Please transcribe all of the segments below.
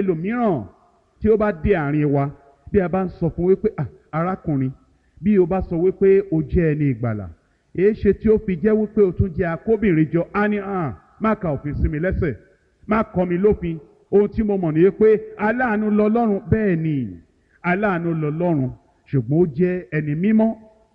ẹlòmíràn tí ó bá dé àárín wa bí a bá ń sọ fún wípé "Ah, arákùnrin bí o bá sọ wípé o jẹ́ ẹni ìgbàlà èé ṣe tí ó fi jẹ́ wípé o tún jẹ́ akóbìnrin jọ á ní hàn má ka òfin sí mi lẹ́sẹ̀ má kọ́ mi lófin ohun tí mo mọ̀ nìyẹn pé aláàánú lọ́lọ́run bẹ́ẹ̀ ni aláàánú lọ́lọ́run ṣùgbọ́n ó jẹ́ ẹni mímọ́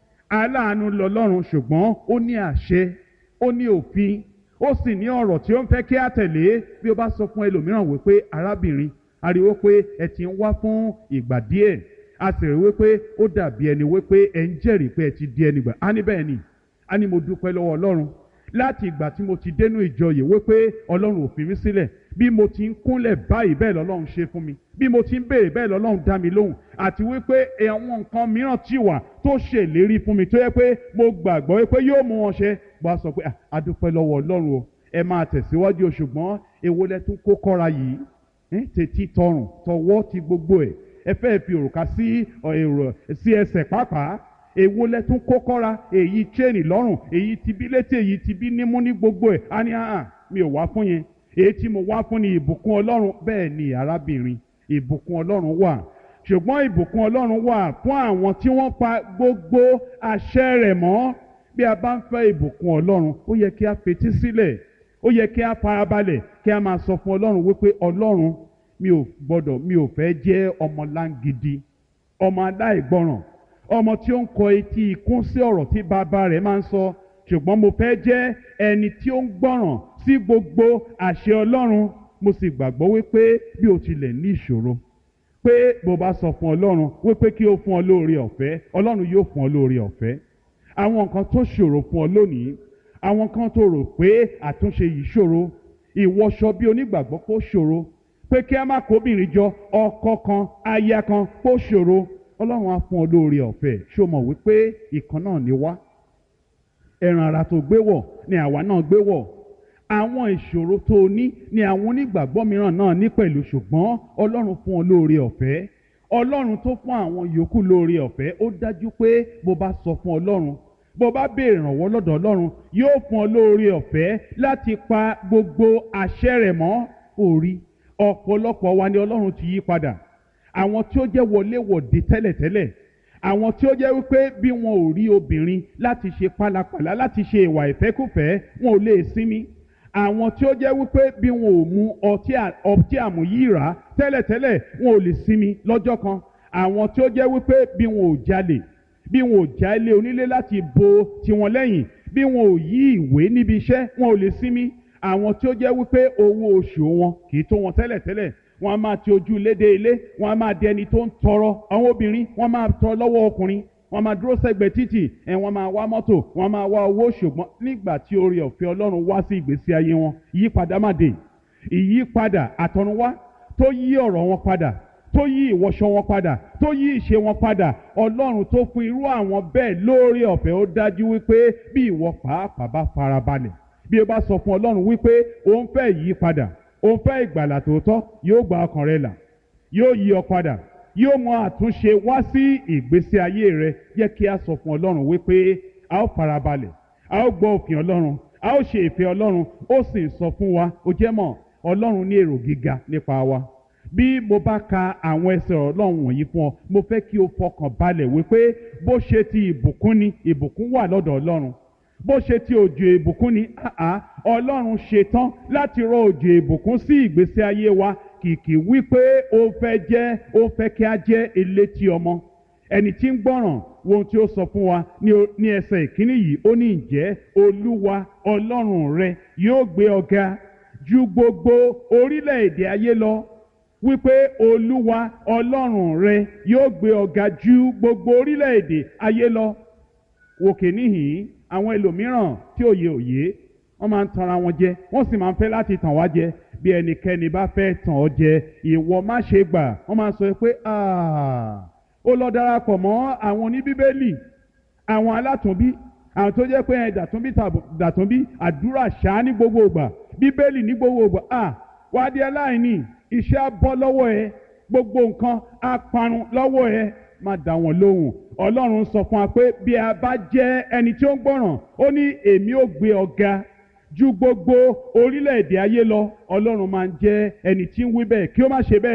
aláàánú lọ́lọ́run ṣùgbọ́n ó ní àṣẹ ó ní òfin ó sì ní ọ̀rọ̀ tí ó ń fẹ́ kí á tẹ̀lé bí ó bá sọ fún ẹlòmíràn wípé arábìnrin ariwo pé ẹ ti ń wá fún ìgbà díẹ̀ a sì rí wípé ó dàbí ẹni wípé ẹ ń jẹ́rìí pé ẹ ti di ẹni gbà á ní bẹ́ẹ̀ ni á ní mo dúpẹ́ lọ́wọ́ ọlọ́run láti ìgbà tí mo ti dénú ìjọ yìí wípé ọlọ́run ò fi mí sílẹ̀ bí mo ti ń kúnlẹ̀ báyìí bẹ́ẹ̀ lọ́lọ́run ṣe fún mi bí mo ti ń béèrè bẹ́ẹ̀ lọ́lọ́run dá mi lóhùn àti wípé àwọn nǹkan mìíràn ti wà tó ṣèlérí fún mi tó yẹ pé mo gbàgbọ́ wípé yóò mú wọn ṣe bó a sọ pé "Ah, a dúpẹ́ lọ́wọ́ ọlọ́run o ẹ máa tẹ̀síwájú o ṣùgbọ́n èwo lẹ tún kó kọ́ra yìí ẹ́, tètè tọrùn tọwọ́ ti gbogbo ẹ̀ ẹ fẹ́ fi òrùka sí ọ, èrò sí ẹsẹ̀ pàápàá èwo lẹ tún kó kọ́ra èyí chain lọ́rùn èyí ti bí létí èyí ti bí nímú ní gbogbo ẹ̀ á ní àhàn mi ò wá fún yẹn èyí tí mo wá fún ni ìbùkún ọlọ́run bẹ́ẹ̀ ni arábìnrin ìbùkún ọlọ́run wà ṣùgbọ́n ìbùkún ọlọ́run wà fún àwọn tí wọ́n pa gbogbo àṣẹ rẹ̀ mọ́ bí a bá ń fẹ́ ìbùkún ọlọ́run ó yẹ kí a fetí sílẹ̀ ó yẹ kí a farabalẹ̀ kí a máa sọ fún ọlọ́run wípé ọlọ́run mi ò gbọ́dọ̀ mi ò fẹ́ jẹ́ ọmọ láǹgidi ọmọ aláìgbọràn ọmọ tí ó ń kọ etí ikún sí ọ̀rọ̀ tí bàbá rẹ̀ máa ń sọ ṣùgbọ́n mo fẹ́ jẹ́ ẹni tí ó ń gbọ́ràn sí gbogbo àṣẹ ọlọ́run mo sì gbàgbọ́ wípé bí o tilẹ̀ ní ìṣòro pé bó bá sọ fún ọlọ́run wípé kí ó fún ọ lóore ọ̀fẹ́ ọlọ́run yóò fún ọ lóore ọ̀fẹ́ àwọn nǹkan tó ṣòro fún ọ lónìí àwọn kan tó rò pé àtúnṣe yìí ṣòro ìwọṣọ bí onígbàgbọ́ kó ṣòro pé kí a má kóbìnrin jọ ọkọ kan aya kan kó ṣòro ọlọ́run á fún ọ lóore ọ̀fẹ́ ṣó mọ̀ wípé ìkan náà ni wá ẹran ara tó gbé wọ̀ ni àwa náà gbé wọ̀ àwọn ìṣòro tó o ní ni àwọn onígbàgbọ́ mìíràn náà ní pẹ̀lú ṣùgbọ́n ọlọ́run fún ọ lóore ọ̀fẹ́ ọlọ́run tó fún àwọn yòókù lóore ọ̀fẹ́ ó dájú pé bó bá sọ fún ọlọ́run bó bá béèrè ìrànwọ́ lọ́dọ̀ ọlọ́run yóò fún ọ lóore ọ̀fẹ́ láti pa gbogbo àṣẹ rẹ̀ mọ́ orí ọ̀pọ̀lọpọ̀ wa ni ọlọ́run ti yí padà àwọn tí ó jẹ́ wọléwọ̀de tẹ́lẹ̀tẹ́lẹ̀ àwọn tí ó jẹ́ wípé bí wọn ò rí obìnrin láti ṣe pálapàla láti ṣe ìwà ìfẹ́kùfẹ́ wọn ò lè sinmi àwọn tí ó jẹ́ wípé bí wọn ò mu ọtí à- ọtí àmúyíra tẹ́lẹ̀tẹ́lẹ̀ wọn ò lè sinmi lọ́jọ́ kan àwọn tí ó jẹ́ wípé bí wọn ò jalè bí wọn ò já ilé onílé láti bo tiwọn lẹ́yìn bí wọn ò yí ìwé níbi iṣẹ́ wọn ò lè sinmi àwọn tí ó jẹ́ wípé owó oṣù wọn kì í tó wọn tẹ́lẹ̀tẹ́lẹ̀ wọn a máa ti ojú ilé dé ilé wọn a máa di ẹni tó ń tọrọ àwọn obìnrin wọn máa tọrọ lọ́wọ́ ọkùnrin wọn máa dúró sẹ́gbẹ̀ẹ́ títì ẹ wọn máa wá mọ́tò wọn máa wá owó ṣùgbọ́n nígbà tí oore ọ̀fẹ́ Ọlọ́run wá sí ìgbésí ayé wọn ìyípadà má dé ìyípadà àtọ̀runwá tó yí ọ̀rọ̀ wọn padà tó yí ìwọṣọ wọn padà tó yí ìṣe wọn padà Ọlọ́run tó fún irú àwọn bẹ́ẹ̀ lóore ọ̀fẹ́ ó dájú wípé bí ìwọ pàápàá bá farabalẹ̀ bí o bá sọ fún Ọlọ́run wípé o ń fẹ́ ìyípadà o ń fẹ́ ìgbàlà tòótọ́ yóò gba ọkàn rẹ là yóò yí ọ padà yóò mú àtúnṣe wá sí ìgbésí ayé rẹ jẹ́ kí a sọ fún Ọlọ́run wípé a ó farabalẹ̀ a ó gbọ́ òfin Ọlọ́run a ó ṣe ìfẹ́ Ọlọ́run ó sì ń sọ fún wa ó jẹ́ mọ̀ Ọlọ́run ní èrò gíga nípa wa bí mo bá ka àwọn ẹsẹ̀ Ọlọ́run wọ̀nyí fún ọ mo fẹ́ kí o fọkàn balẹ̀ wípé bó ṣe ti ìbùkún ni ìbùkún wà lọ́dọ̀ Ọlọ́run bó ṣe ti òjò ìbùkún ni àá ọlọ́run ṣetán láti rọ òjò ìbùkún sí ìgbésí ayé wa kìkì wípé ó fẹ́ jẹ́ ó fẹ́ kí a jẹ́ elétí ọmọ ẹni tí ń gbọ́ràn wo ohun tí ó sọ fún wa ní o- ní ẹsẹ̀ ìkíní yìí ó ní ǹjẹ́ olúwa ọlọ́run rẹ yóò gbé ọ ga ju gbogbo orílẹ̀-èdè ayé lọ wípé olúwa ọlọ́run rẹ yóò gbé ọ ga ju gbogbo orílẹ̀-èdè ayé lọ wòkè níhìn àwọn ẹlòmíràn tí òye òye wọ́n máa ń tanra wọn jẹ wọ́n sì máa ń fẹ́ láti tàn wá jẹ bí ẹnikẹ́ni bá fẹ́ tàn ọ́ jẹ ìwọ má ṣe gbà wọ́n máa sọ pé "Ah, ó lọ darapọ̀ mọ́ àwọn oníbíbélì àwọn alátùnbí àwọn tó jẹ́ pé ẹ dàtúnbí tàbí dàtúnbí àdúrà ṣáá ní gbogbo ìgbà bíbélì ní gbogbo ìgbà ah wá di aláìní iṣẹ́ á bọ́ lọ́wọ́ ẹ gbogbo nǹkan á parun lọ́wọ́ ẹ má dá wọn lóhùn ọlọ́run sọ fún wa pé bí a bá jẹ́ ẹni tí ó ń gbọ́ràn ó ní èmi ò gbé ọ ga ju gbogbo orílẹ̀-èdè ayé lọ ọlọ́run máa ń jẹ́ ẹni tí ń wí bẹ́ẹ̀ kí ó má ṣe bẹ́ẹ̀